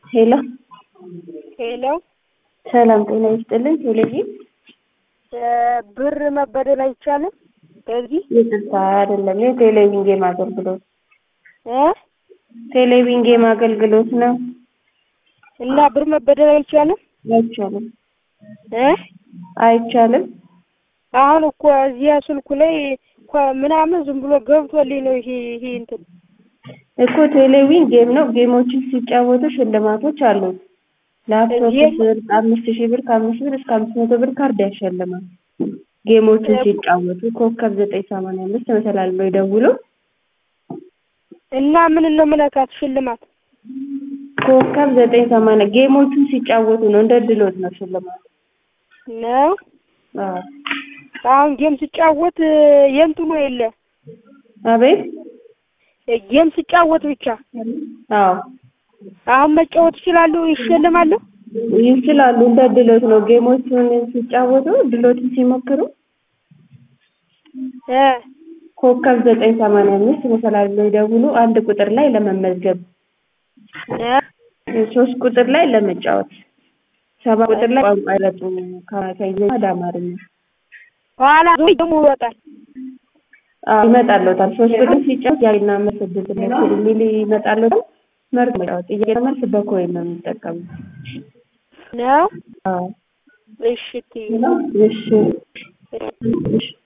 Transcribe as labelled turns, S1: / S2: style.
S1: ሄሎ
S2: ሄሎ
S1: ሰላም ጤና ይስጥልን። ቴሌቪዥን
S2: ብር መበደል አይቻልም? በዚህ
S1: ይቅርታ አይደለም፣ የቴሌቪዥን ጌም አገልግሎት
S2: እ
S1: ቴሌቪዥን ጌም አገልግሎት ነው።
S2: እና ብር መበደል አይቻልም?
S1: አይቻልም፣
S2: እ
S1: አይቻልም።
S2: አሁን እኮ እዚያ ስልኩ ላይ እኮ ምናምን ዝም ብሎ ገብቶልኝ ነው ይሄ ይሄ እንትን
S1: እኮ ቴሌቪዥን ጌም ነው። ጌሞችን ሲጫወቱ ሽልማቶች አሉት። ላፕቶፕ
S2: ጌም-
S1: ብር አምስት ሺህ ብር ከአምስት ብር እስከ አምስት መቶ ብር ካርድ ያሸልማል። ጌሞችን ሲጫወቱ ኮከብ ዘጠኝ ሰማንያ አምስት መሰላል ነው ይደውሉ።
S2: እና ምን ነው ምነካት ሽልማት
S1: ኮከብ ዘጠኝ ሰማንያ ጌሞቹን ሲጫወቱ ነው። እንደ ድሎት ነው ሽልማት።
S2: ነው።
S1: አዎ።
S2: አሁን ጌም ስጫወት የእንትኑ የለ
S1: አቤት።
S2: ጌም ስጫወት ብቻ
S1: አዎ
S2: አሁን መጫወት እችላለሁ፣ ይሸልማለሁ።
S1: ይችላሉ። እንደ ድሎት ነው። ጌሞቹን ሲጫወቱ ድሎትን ሲሞክሩ
S2: እ
S1: ኮከብ ዘጠኝ ሰማንያ አምስት መሰላል ብለው ይደውሉ። አንድ ቁጥር ላይ ለመመዝገብ፣
S2: እ
S1: ሶስት ቁጥር ላይ ለመጫወት፣ ሰባ ቁጥር ላይ ቋንቋ ይረጡ ከእንግሊዝኛ ወደ አማርኛ
S2: ኋላ ደግሞ ይወጣል።
S1: አዎ ይመጣልዎታል። ሶስት ቁጥር ሲጫወት ያና መልስ እድል ሚል ይመጣልዎታል። መርጦ መጫወት። ጥያቄ መልስ በኮይን ነው የሚጠቀሙት።
S2: ነው።
S1: አዎ
S2: እሺ እትዬ።
S1: እሺ እሺ